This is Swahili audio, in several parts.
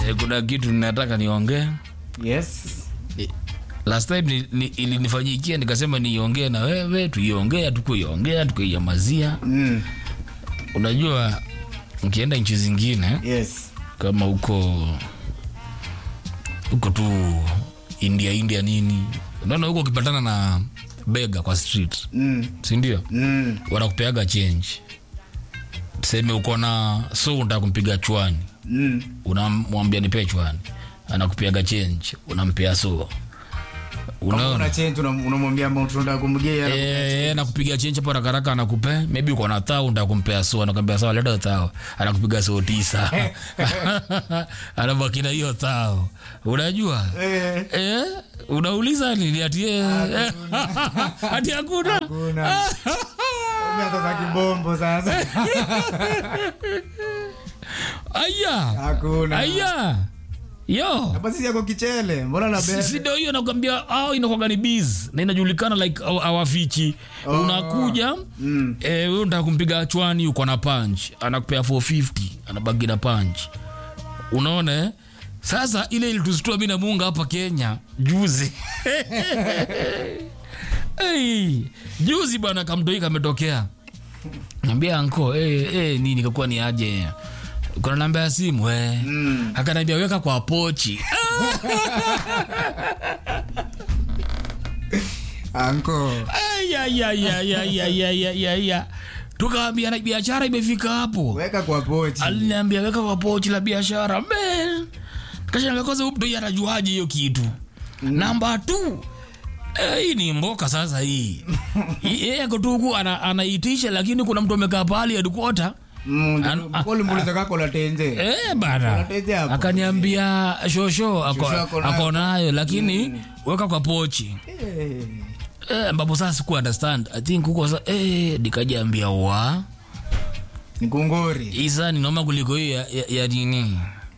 Eh, kuna kitu ninataka niongee. Yes. Eh, Last time ni, ni, ilinifanyikia nikasema niongee na wewe, tuiongea, tukuiongea, tukaiamazia. Mm. Unajua ukienda nchi zingine Yes. kama huko huko tu India India nini, unaona huko ukipatana na bega kwa street, Mm. si ndio? Mm. Wanakupeaga change, tuseme uko na so unataka kumpiga chwani Mm. unamwambia nipe chwani, anakupiaga change, unampea so, Kama unaona una change unam- unamwambia amount unataka kumgea. Eh, anakupiga chenche hapo haraka haraka, anakupe maybe uko na thao, ndio kumpea so, anakwambia sawa, leta thao, anakupiga so tisa, anabaki na hiyo thao, unajua Eh. eh, unauliza nini ati eh, ati hakuna Hakuna. Umeanza za kibombo sasa. aya Hakuna. aya yo Hapa sisi yako kichele. Mbona na Si- si bebe? ndio hiyo nakwambia, au inakuwaga ni biz na inajulikana like aw- awafichi. Oh. Unakuja Mm. eh, wewe unataka kumpiga chwani, uko na punch, anakupea 450 anabaki na punch. Unaona eh? Sasa ile ilitusitua mimi na Munga hapa Kenya juzi hey, juzi bwana, kamtoi kametokea, niambia anko hey, hey, nini kakuwa ni aje kuna namba ya simu eh. Mm. Akaniambia weka kwa pochi Anko. Ayayayayayayayaya. tukaambia na biashara imefika hapo Weka kwa pochi. aliniambia weka kwa pochi la biashara Man. kashanga kwanza huyu mtoi anajuaje hiyo kitu namba tu Eh, hii ni mboka sasa hii Hii- yeye ako tu huku ana, anaitisha lakini kuna mtu amekaa pahali headquarter Mm. An- Kwa limuliza kako la tenze. Eh, bana Unateja hapo. akaniambia shosho ako, Shosho ako nayo. ako nayo lakini weka kwa pochi Eh. eh, ambapo sasa siku understand i think huko sasa eh, nikajaambia wa Ni kungori. isa ni noma kuliko hiyo ya, ya, ya nini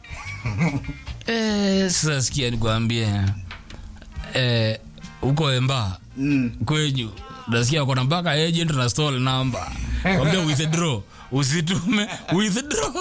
eh, sasa sikia nikwambie eh, huko emba Mm. kwenyu nasikia wako na mpaka agent na stall number kwambia withdraw usitume withdraw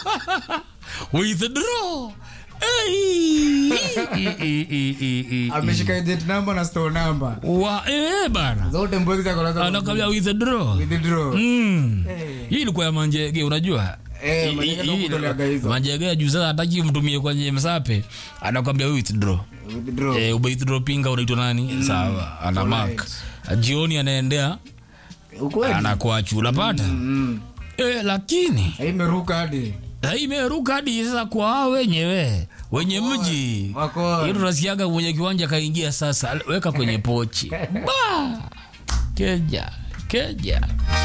withdraw Ei, i- i- i- i- i- Ameshika agent number na store number. wa eh, bana Zote mbweki za kolaza. anakwambia withdraw Withdraw. Mm. Eh. hii ilikuwa ya manjege unajua Eh, Hii- Manjege hii- ndo kutoleaga hizo. manjege ya juu sasa hataki mtumie kwenye msape anakwambia withdraw Withdraw. eh, umeithdraw pinga unaitwa nani sawa ana mark jioni anaendea Ukweli. anakuachu unapata Mm. eh, lakini Imeruka hadi. eh, imeruka hadi sasa kwa hao wenyewe wenye mji Wako. hiyo tunasikiaga mwenye kiwanja kaingia sasa weka kwenye pochi ba keja keja